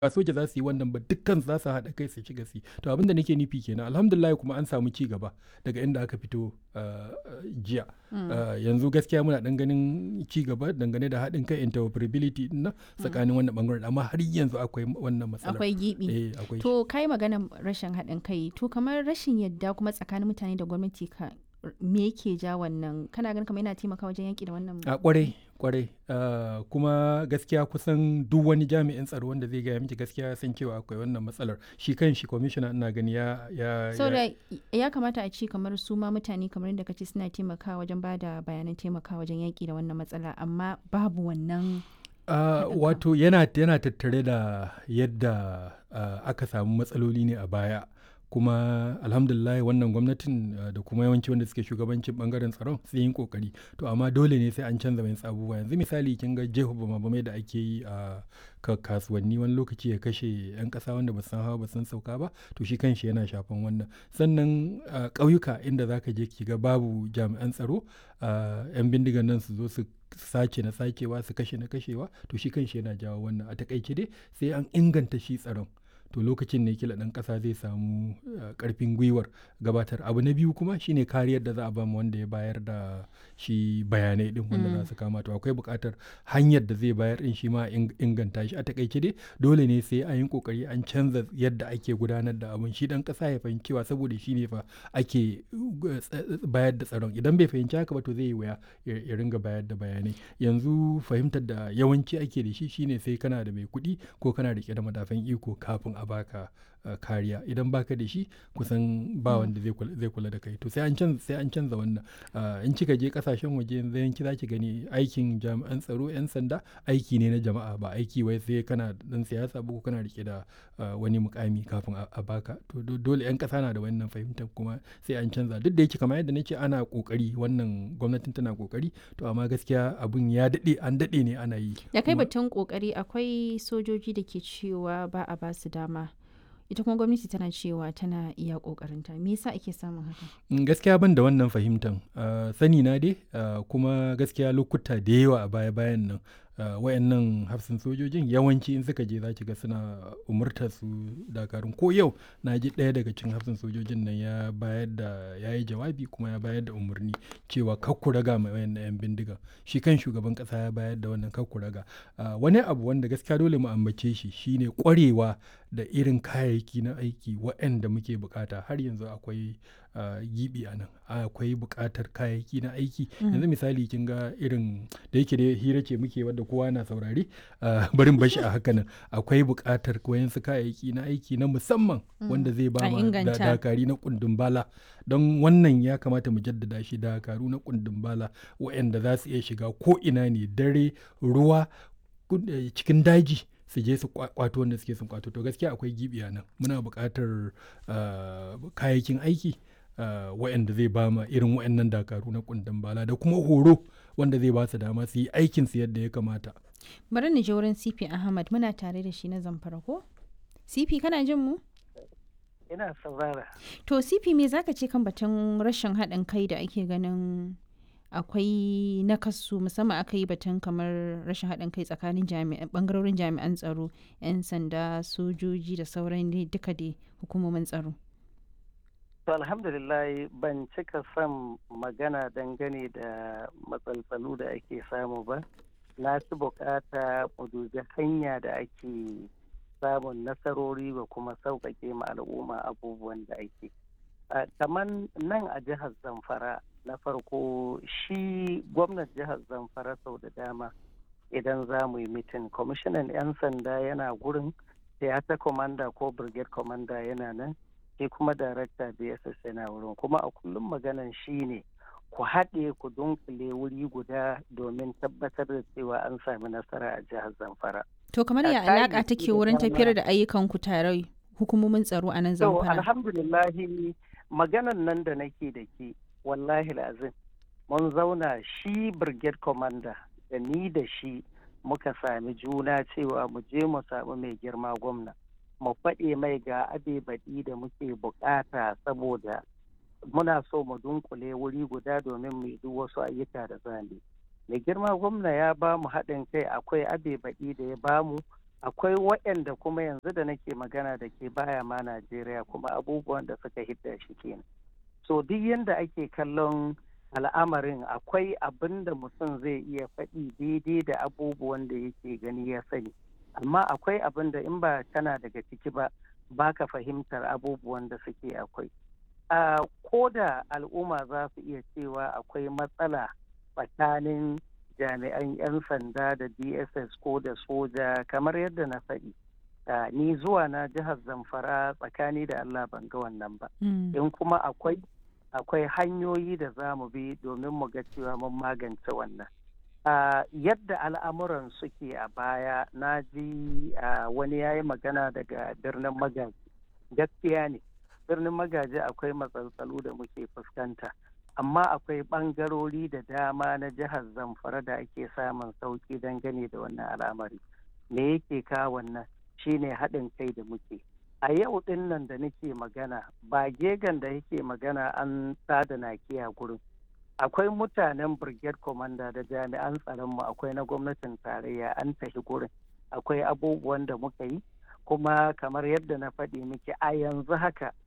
ba soja za su yi wannan ba dukkan za su haɗa kai su shiga su to abin da nake nufi kenan alhamdulillah kuma an samu ci gaba daga inda aka fito jiya yanzu gaskiya muna dan ganin ci gaba dangane da haɗin kai interoperability na tsakanin wannan bangaren amma har yanzu akwai wannan matsalar akwai gibi to kai magana rashin haɗin kai to kamar rashin yadda kuma tsakanin mutane da gwamnati ka me yake ja wannan kana ganin kamar yana taimaka wajen yaki da wannan a kwarai kwarai uh, kuma gaskiya kusan duk wani jami'in tsaro wanda zai gaya miki gaskiya san cewa akwai wannan matsalar shi kan shi kwamishina ina gani ya ya so ya, ya kamata a ci kamar su ma mutane kamar yadda kace suna taimakawa wajen bada bayanan taimakawa wajen yaki da wannan matsala amma babu wannan Uh, wato yana, yana tattare da yadda uh, aka samu matsaloli ne a baya kuma alhamdulillah wannan gwamnatin uh, da kuma yawanci wanda suke shugabancin bangaren tsaron sun yi kokari to amma dole ne sai an canza mai abubuwa yanzu misali kin ga jeho bama da ake yi a uh, kasuwanni wani lokaci ya kashe yan kasa wanda ba san hawa ba san sauka ba to shi kanshi yana shafan wannan sannan uh, ƙauyuka inda zaka je ki ga babu jami'an tsaro yan bindigan nan su zo su sace na sacewa su kashe na kashewa to shi kanshi yana jawo wannan a takaice dai sai an inganta shi tsaron to lokacin ne kila ɗan ƙasa zai samu ƙarfin gwiwar gabatar abu na biyu kuma shine kariyar da za a ba wanda ya bayar da shi bayanai din wanda za su kama to akwai buƙatar hanyar da zai bayar din shi ma inganta shi a takaice dai dole ne sai an yi kokari an canza yadda ake gudanar da abun shi ɗan ƙasa ya fahimci cewa saboda shi ne fa ake bayar da tsaron idan bai fahimci haka ba to zai yi wuya ya ringa bayar da bayanai yanzu fahimtar da yawanci ake da shi shine sai kana da mai kuɗi ko kana rike da madafan iko kafin a baka uh, kariya idan baka da shi kusan ba wanda zai kula da kai to sai an canza sai an canza wannan uh, in kika je kasashen waje yanzu yanki zaki gani aikin jami'an tsaro yan sanda aiki ne na jama'a ba aiki wai sai kana dan siyasa ba ko kana rike da uh, wani mukami kafin a baka to dole yan kasa na da wannan fahimtar kuma sai an canza duk da yake kamar yadda nace ana kokari wannan gwamnatin tana kokari to amma gaskiya abun ya dade an dade ne ana yi da kai batun kokari akwai sojoji da ke cewa ba a basu dama ita kuma gwamnati tana cewa tana iya kokarinta me yasa ake samun haka gaskiya ban da wannan fahimtan uh, sani na dai uh, kuma gaskiya lokuta da yawa a baya bayan nan uh, wayannan hafsin sojojin yawanci in suka je za ki ga suna umurtar su dakarun ko yau na ji ɗaya daga cikin hafsin sojojin nan ya bayar da ya yi jawabi kuma ya bayar da umarni cewa kakku raga mai wayannan yan bindiga shi kan shugaban ƙasa ya bayar da wannan kakku raga wani abu wanda gaskiya dole mu ambace shi shine ƙwarewa da irin kayayyaki na aiki waɗanda muke bukata har yanzu akwai gibi a nan akwai bukatar kayayyaki na aiki yanzu misali kin ga irin da yake da hira ce muke wadda kowa na saurari barin bashi a haka nan akwai bukatar wayansu kayayyaki na aiki na musamman wanda zai ba ma dakari na kundin bala don wannan ya kamata mu jaddada shi dakaru na kundin bala waɗanda za su iya shiga ko ina ne dare ruwa cikin daji su je su kwato wanda suke sun kwato to gaskiya akwai gibi a nan muna buƙatar kayayyakin aiki waɗanda zai ba ma irin waɗannan dakaru na kundin bala da kuma horo wanda zai ba su dama su yi aikin su yadda ya kamata bari ni je wurin cp ahmad muna tare da shi na zamfara ko cp kana jin mu ina saurara to cp me zaka ce kan batun rashin haɗin kai da ake ganin akwai nakasu musamman aka yi batun kamar rashin haɗin kai tsakanin bangarorin jami'an tsaro 'yan sanda sojoji da sauran duka dai hukumomin tsaro to alhamdulillah ban cika son magana dangane da matsaltsalu da ake samu ba na fi bukata mu dubi hanya da ake samun nasarori ba kuma sauƙaƙe ma al'umma abubuwan da ake kamar nan a jihar zamfara na farko shi gwamnan jihar zamfara sau da dama idan za mu yi mitin kwamishinan 'yan sanda yana gurin theater commander ko brigade commander yana nan sai kuma darakta bss yana wurin kuma a kullum maganan shi ne ku haɗe ku dunkule wuri guda domin tabbatar da cewa an sami nasara a jihar zamfara to kamar ya alaƙa take wurin tafiyar da ayyukan ku tare hukumomin tsaro a nan zamfara alhamdulillahi maganan nan da nake da ke wallahi lazim mun zauna shi brigade commander da ni da shi muka sami juna cewa mu je mu samu mai girma gwamna mu faɗe mai ga abe baɗi da muke bukata saboda muna so mu dunkule wuri guda domin mu duk wasu ayyuka da zane mai girma gwamna ya ba mu haɗin kai akwai abe baɗi da ya ba mu akwai waɗanda kuma yanzu da nake magana da ke baya ma najeriya kuma abubuwan da suka hidda shi kenan so duk yadda ake kallon al'amarin akwai abin da mutum zai iya faɗi daidai da abubuwan da yake gani ya sani amma akwai abin da in ba kana daga ciki ba baka fahimtar abubuwan da suke akwai a ko da al'umma za su iya cewa akwai matsala tsakanin jami'an 'yan sanda da dss ko da soja kamar yadda na faɗi ni zuwa na jihar zamfara tsakani da allah ban ga wannan ba in kuma akwai akwai hanyoyi da za mu bi domin mu ga cewa mun magance wannan Uh, yadda al'amuran suke a baya na ji uh, wani ya yi magana daga birnin magaji gaskiya ne birnin magaji akwai matsaltsalu da muke fuskanta amma akwai ɓangarori da dama na jihar zamfara da ake samun sauki dangane da wannan al'amari me yake kawo wannan shine haɗin kai da muke a yau ɗin nan da nake magana ba gegan da yake magana an tsada nakiya gurin akwai mutanen brigade commander da jami'an tsaronmu akwai na gwamnatin tarayya an tafi gurin akwai abubuwan da muka yi kuma kamar yadda na faɗi miki a yanzu haka